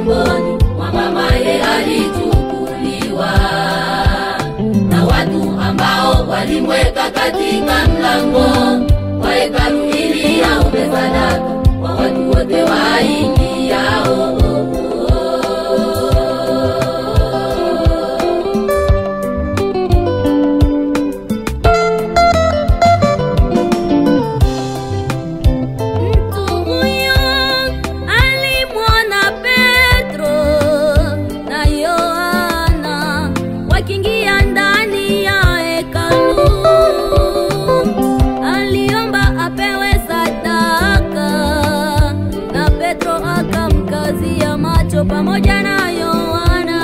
tumboni mwa mamaye alichukuliwa na watu ambao walimweka katika mlango wa hekalu ili aombe sadaka kwa watu wote waingiao. Mtu huyo alimwona Petro na Yohana wakiingia ndani ya hekalu. Aliomba apewe sadaka, na Petro akamkazia macho pamoja na Yohana,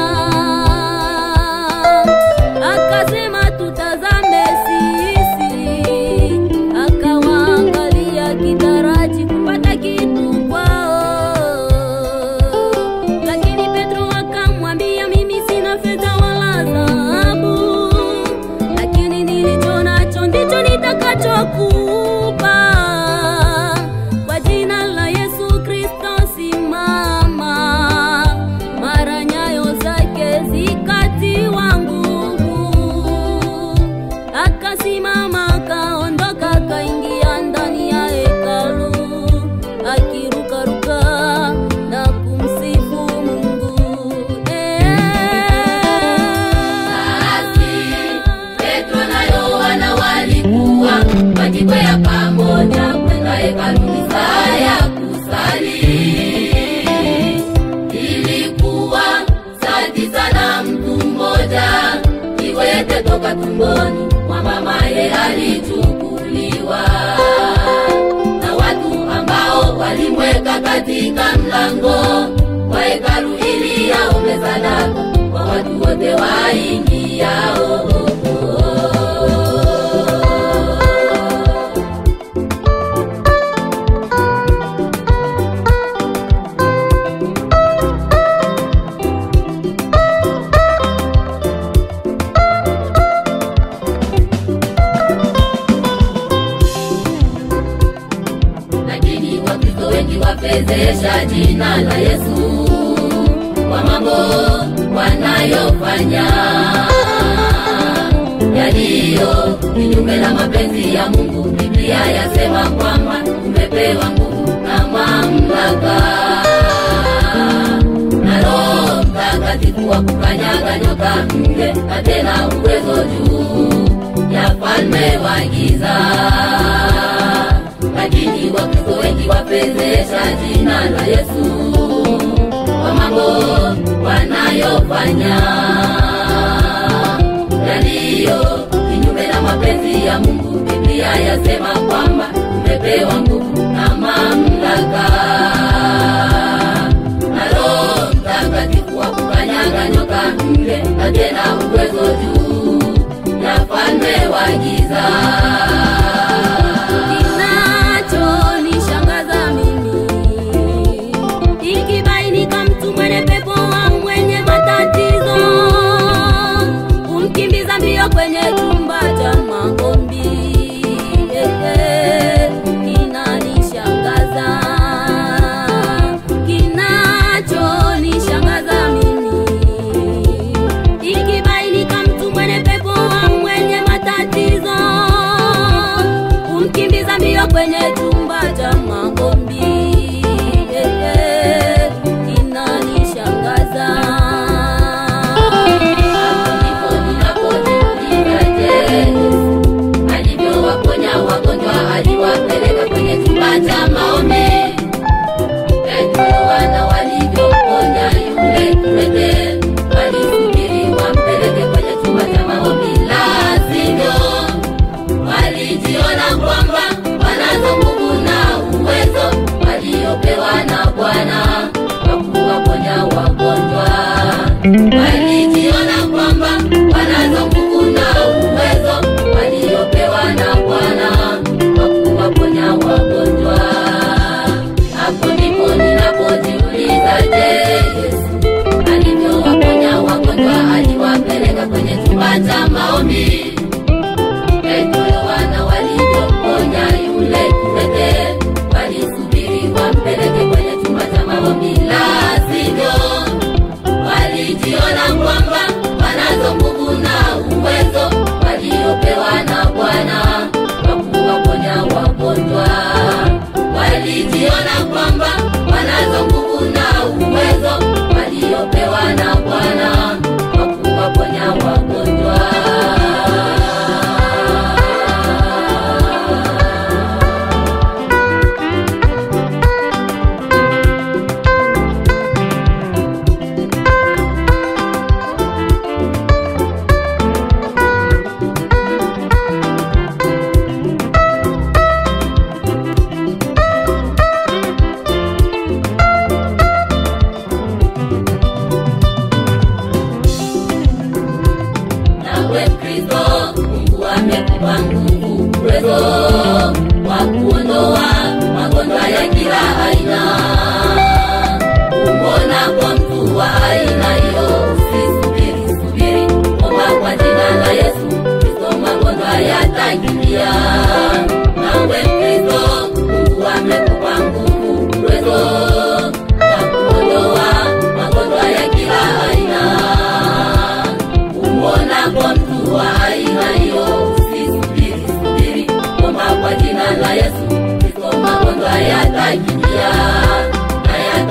akasema tutazame sisi akawaangalia kitaraji kupata kitu kwao. Lakini Petro akamwambia, mimi sina fedha wala dhahabu, lakini nilicho nacho ndicho nitakachokupa. Kwa jina la Yesu Kristo simama. Mara nyayo zake zikatiwa nguvu akasimama akaondoka akaingia ndani ya hekalu akirukaruka na kumsifu Mungu. Basi Petro na Yohana walikuwa wakikwea pamoja kwenda hekaluni saa ya kusali. Ilikuwa saa tisa na mtu mmoja kiwete toka tumboni mwa mamaye alichukuliwa na watu ambao walimweka katika mlango wa hekalu ili aombe sadaka kwa watu wote waingiao. lakini Wakristo wengi wapezesha jina la Yesu kwa mambo wanayofanya yaliyo kinyume na mapenzi ya Mungu. Biblia yasema kwamba tumepewa nguvu na mamlaka na Roho Mtakatifu wa kukanyaga nyoka nge na tena uwezo juu ya falme wa giza lakini Wakristo wengi wapezesha jina la Yesu kwa mambo wanayofanya yaliyo kinyume na mapenzi ya Mungu. Biblia yasema kwamba tumepewa nguvu na mamlaka na Roho Mtakatifu wa kukanyaga nyoka nge na tena uwezo juu ya falme wa giza. Kinachonishangaza mimi ikibainika mtu mwenye pepo au mwenye matatizo kumkimbiza mbio kwenye chumba cha maombi. Eh, eh, Kinanishangaza, kinachonishangaza mimi ikibainika mtu mwenye pepo au mwenye matatizo kumkimbiza mbio kwenye chumba cha maombi. Eh, eh, Inanishangaza. Hapo ndipo ninapojiuliza, je, Yesu alivyowaponya wagonjwa aliwapeleka kwenye chumba cha maombi? Petro na Yohana walivyoponya yule kiwete walisubiri wampeleke kwenye chumba cha maombi, la sivyo walijiona kwamba wanazo nguvu na uwezo waliopewa na Bwana wa kuwaponya wagonjwa. Walijiona kwamba wanazo nguvu na uwezo waliopewa na Bwana wa kuwaponya wagonjwa. Hapo ndipo ninapojiuliza, je, Yesu alivyowaponya wagonjwa aliwapeleka kwenye chumba cha maombi? Petro Yohana walivyoponya yule kiwete, walisubiri wampeleke kwenye chumba cha maombi, la sivyo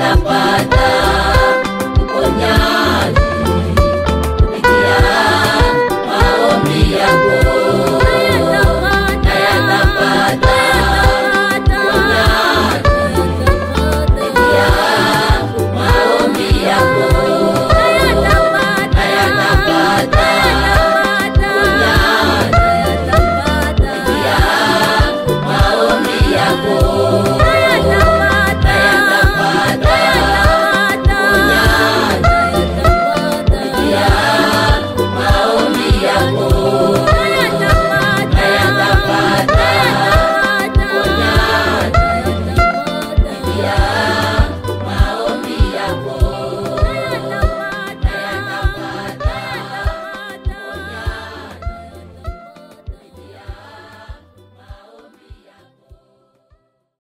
tutapata